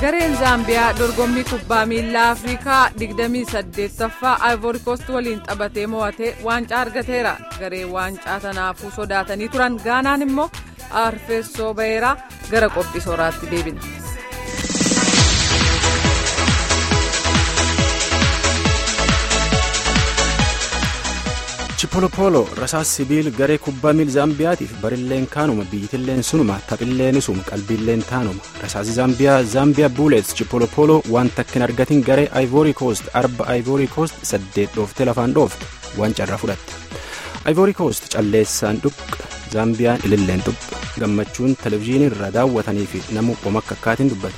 gareen zaambiyaa dorgommii kubbaa miilaa afrikaa 28ffaa ivoorikoost waliin taphatee mo'atee waancaa argateera garee waancaa tanaafuu sodaatanii turan gaanaan immoo arfeessoo baheeraa gara qophii sooraatti deebina. chipolopolo rasaas sibiil garee kubbaa miil zaambiyaatiif barilleen kaanuma biyyitilleen sunuma taphilleen isuma qalbiilleen taanuma rasaasi zaambiyaa zaambiyaa buuleets chipolopolo waan takkin argatin garee ivory coast arba ivory coast saddeet dhooftee lafaan dhoofte waan carraa fudhatte ivory coast calleessaan dhuqa zaambiyaan ililleen xuphe gammachuun televizyiinii irra daawwatanii fi namu omakka akkaatiin dubbate.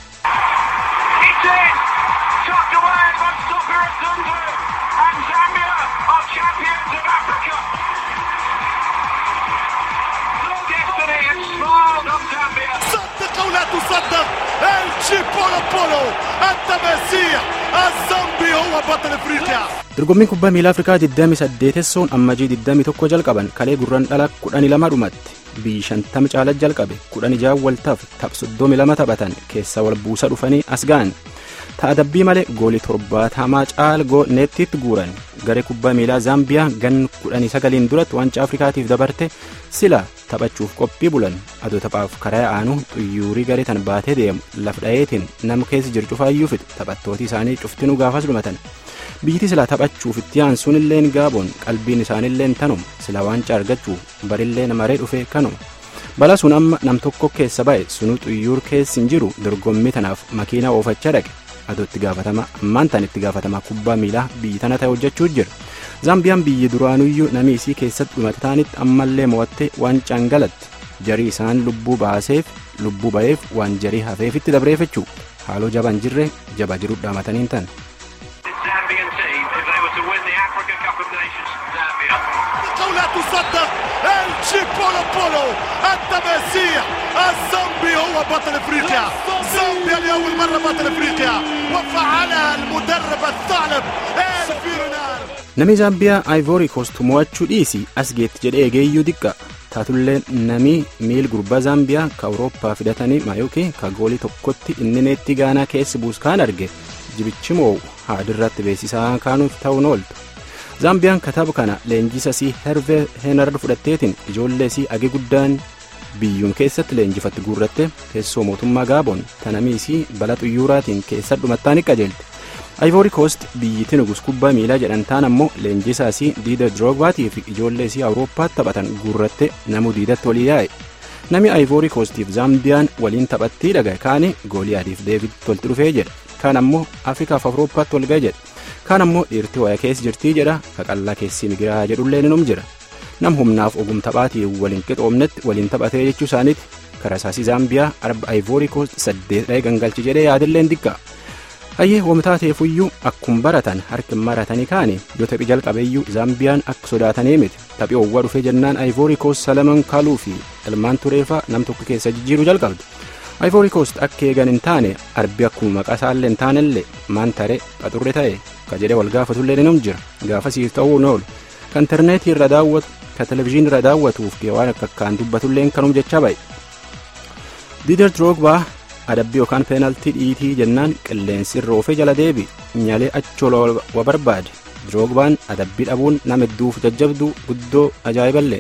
صدق او لا تصدق الشيبولو بولو التماسيح الزامبي هو بطل افريقيا dorgommiin kubbaa miilaa afrikaa 28 ammajii 21 jalqaban kalee gurran dhala 12 dhumatti biyyi 50 caala jalqabe 16 waltaaf taph 32 taphatan keessa wal buusa dhufanii as ga'an ta'a dabbii malee goolii torbaatamaa caalgoo neettiitti guuran garee kubbaa miilaa zaambiyaa gan 19 duratti waancaa afrikaatiif dabarte sila taphachuuf qophii bulan adoo taphaaf karaa aanu xuyyuurii garee tan baatee deemu laf dhayeetiin nama keessa jiru cufaayyuu fixe taphattooti isaanii cuftinuu gaafas dhumatan biyyiti sila taphachuuf itti aansuun illeen gaaboon qalbiin isaanilleen tanuma sila waancaa argachuuf barilleen maree dhufe kanuma bala sun amma nam tokko keessa ba'e sunuu xuyyuur keessi hin jiru dorgommii tanaaf makiinaa oofachaa dhaqe adoo itti gaafatama ammaan tan itti gaafatama kubbaa miilaa biyyi tana ta'e hojjechuu jira zaambiyaan biyyi duraanuyyuu namni isii keessatti dhumate taanitti ammallee mo'attee waancaan galatti jarii isaan lubbuu baaseef lubbuu ba'eef waan jarii hafeefitti dabreeffachuu haaloo jaban jirre jaba jiru dhaamataniin tan. او لا تصدق الشيبولو بولو التماسيح الزامبي هو بطل افريقيا زامبيا لاول مره بطل افريقيا وفعلها المدرب الثعلب الفيرونار Namni Zaambiyaa Ivory Coast mo'achuu dhiisi as geetti jedhee eegeeyyuu xiqqa. Taatullee namni miil gurbaa Zaambiyaa ka Awurooppaa fidatanii Mayooki ka goolii tokkotti inni neetti gaanaa keessi buuskaan arge jibichi moo'u haadirratti beeksisaa kaanuuf ta'uun ooltu. Zaambiyaan kataba kana leenjisa sii Herve Heenard fudhatteetiin ijoollee sii agi guddaan biyyuun keessatti leenjifatte guurratte teessoo mootummaa Gaaboon tanamii sii bala xuyyuuraatiin keessa dhumattaa ni qajeelte. Ivory Coast biyyittii nugus kubbaa miilaa jedhan taan ammoo leenjisaa sii diida Droogbaatii fi ijoollee sii Awurooppaatti taphatan guurratte namu diidatti walii yaa'e. Nami Ivory Coastiif Zaambiyaan waliin taphattii dhagaye kaani goolii adiif Deevid tolti dhufee jedha. Kaan ammoo Afrikaaf Awurooppaatti wal ga'e jedha. Kaan ammoo dhiirtii waya keessa jirtii jedha kaqallaa keessi migiraa jedhullee ninum jira. Nam humnaaf ogum taphaatii waliin qixoomnetti waliin taphatee jechuu isaaniiti. Karasaasii Zaambiyaa arba Ivory Coast saddeet dha'ee gangalchi jedhee yaadilleen diqqa. hayyee wamtaateefuyyuu akkuma baratan harki maratanii kaane yoo taphii jalqabeeyyuu zaambiyaan akka sodaatanii miti taphii owwaa dhufee jennaan ayivoorii koost salaman kaaluu fi ilmaan tureefaa nam tokko keessa jijjiiruu jalqabdu ayivoorii koost akka eegan hin taane arbi akkuma maqaa isaallee hin taanellee maan taree qaxurre ta'e ka jedhee wal gaafatullee ni jira gaafasiif ta'uu ni oolu ka intarneetii irra daawwatu ka televizyiinii irra daawwatuuf waan akka akkaan dubbatullee kanum jecha ba'e. diider droogbaa adabbii yookaan peenaltii dhiitii jennaan qilleensi irra oofee jala deebi nyalee achola wa barbaade droogbaan adabbii dhabuun nama hedduuf jajjabdu guddoo ajaa'iballee.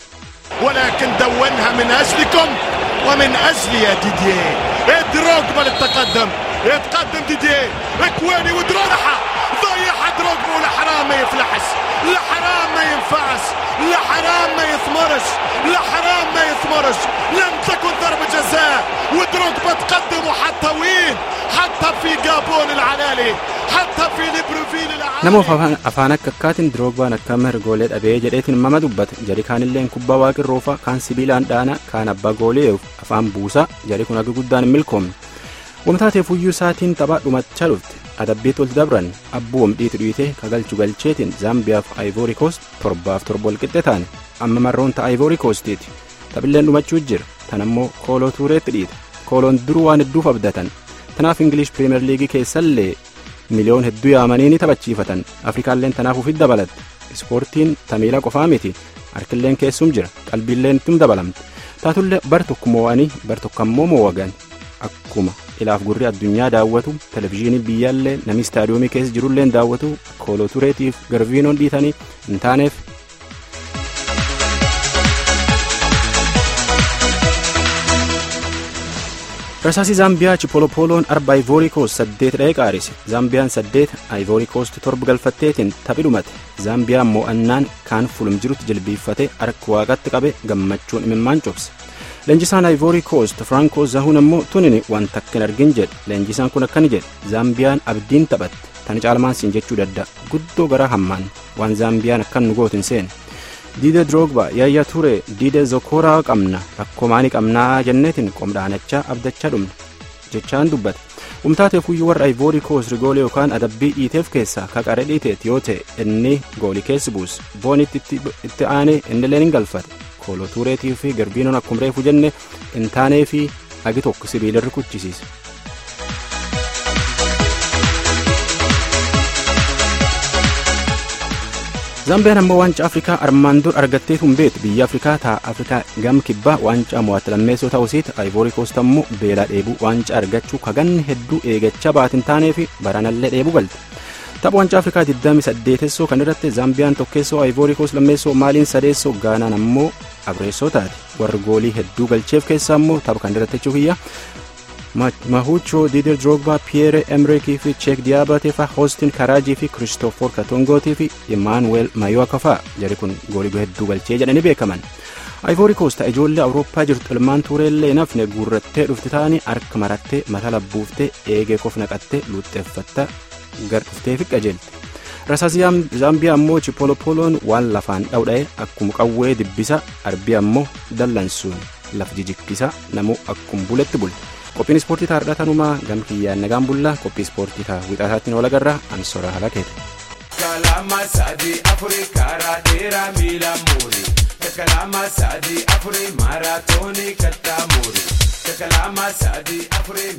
ولكن دونها من اجلكم ومن اجلي يا ديديه دروجبا للتقدم يتقدم ديديه اكواني ودرونحة ضيعها دروجبا والحرام ما يفلحش الحرام ما ينفعش الحرام ما يثمرش الحرام ما يثمرش لم تكن ضربة جزاء ودروجبا تقدم وحتى وين حتى في جابون العلالي حتى في ليبروفيل العالي nama afaan akka akkaatiin diroogbaan akka mirgoolee dhabee jedheetiin mama dubbate jari kaanilleen kubbaa waaqirroofa kaan sibiilaan dhaana kaan abbaa goolee afaan buusaa jari kun akka guddaan hin milkoomne wamtaateefuyyuu isaatiin taphaa dhumachaa dhufte adabbiitti walitti dabran abbuu wamdhiitu dhiite kagalchu galcheetiin zaambiyaaf aayivoorii koost torbaaf torba walqixxe taane amma marroon ta'a aayivoorii koostiiti taphilleen dhumachuu jira tan ammoo kooloo tuureetti dhiite kooloon duruu waan hedduuf abdatan tanaaf ingilish piriimer liigii keessallee miliyoon hedduu yaamanii ni taphachiifatan afrikaalleen tanaaf ufit dabalatte ispoortiin tamiila qofaa miti harkilleen keessum jira qalbiilleen ittum dabalamte taatullee bar tokko moo'anii bar tokko ammoo moo'agan akkuma ilaaf gurri addunyaa daawwatu televizyiinii biyyaallee namni istaadiyoomii keessa jirullee daawwatu koolotureetiif garviinoon dhiitanii hin taaneef. rasaasii zaambiyaa chipolopoloon arba ayivoorii koost saddeet dha'ee qaarise zaambiyaan saddeet ayivoorii koost torba galfatteetiin taphi dhumate zaambiyaan mo'annaan kaan fulum jirutti jilbiiffate harka waaqatti qabe gammachuun imimmaan cobse leenjisaan ayivoorii koost firankoo zahuun ammoo tunini waan takkin argin jedhe leenjisaan kun akkani jedhe zaambiyaan abdiin taphatte tani caalmaan siin jechuu dadda guddoo gara hammaan waan zaambiyaan akkan nu gootin seene diide droogba yaayyaa ture diide zokoraa qabna rakkoo maanii qabnaa jenneetiin qomdhaanachaa abdachaa dhumne jechaan dubbate umtaateef huyyuu warra ayivoorii koos rigoolee yookaan adabbii dhiiteef keessaa kaqare dhiiteet yoo ta'e inni goolii keessi buuse boonitti itti aanee innilleen hin galfate koolotuureetii fi garbiinoon akkuma reefu jenne hin taanee fi agi tokko sibiila rukuchisiise. zaambiyaan ammoo waancaa afrikaa armaan dur argatteetu hin beektu biyya afrikaa ta'a afrikaa gam kibbaa waancaa mo'atte lammeessoo ta'usiiti ayivoorii koost ammoo beelaa dheebuu waancaa argachuu kaganni hedduu eegachaa baatin taanee fi baranallee dheebuu galte tapha waancaa afrikaa 28 kan irratti zaambiyaan tokkeessoo ayivoorii koost lammeessoo maaliin sadeessoo gaanaan ammoo abreessoo taate warri goolii hedduu galcheef keessaa ammoo tapha kan irratti jechuu kiyya mahucho diider drogba piyeere emrekii fi cheek diyaabatee fa hoostin karaajii fi kiristoofor katongootii fi imaanuweel mayoo akka fa'a jari kun goolii hedduu galchee jedhanii beekaman ayivoorii koosta ijoollee awurooppaa jirtu ilmaan tuureellee nafne guurrattee dhufti ta'anii harka marattee mata labbuuftee eegee kof naqattee luuxxeeffatta gar dhuftee fi qajeelte rasaas zaambiyaa ammoo chipolopoloon waan lafaan dhawdha'e akkuma qawwee dibbisa arbii ammoo dallansuun laf jijikkisa namuu akkuma buletti bule. qophiin ispoortii taa'aadha tanumaa gam kiyyaan nagaan bullaa qophii ispoortii ta'a wixaataatti noola garraa ansora halakeeti. Kalama sadi afuri karaa dheeraa miila muuri. Kalama sadi afuri maaraatoonii kattaa muuri. Kalama sadi afuri.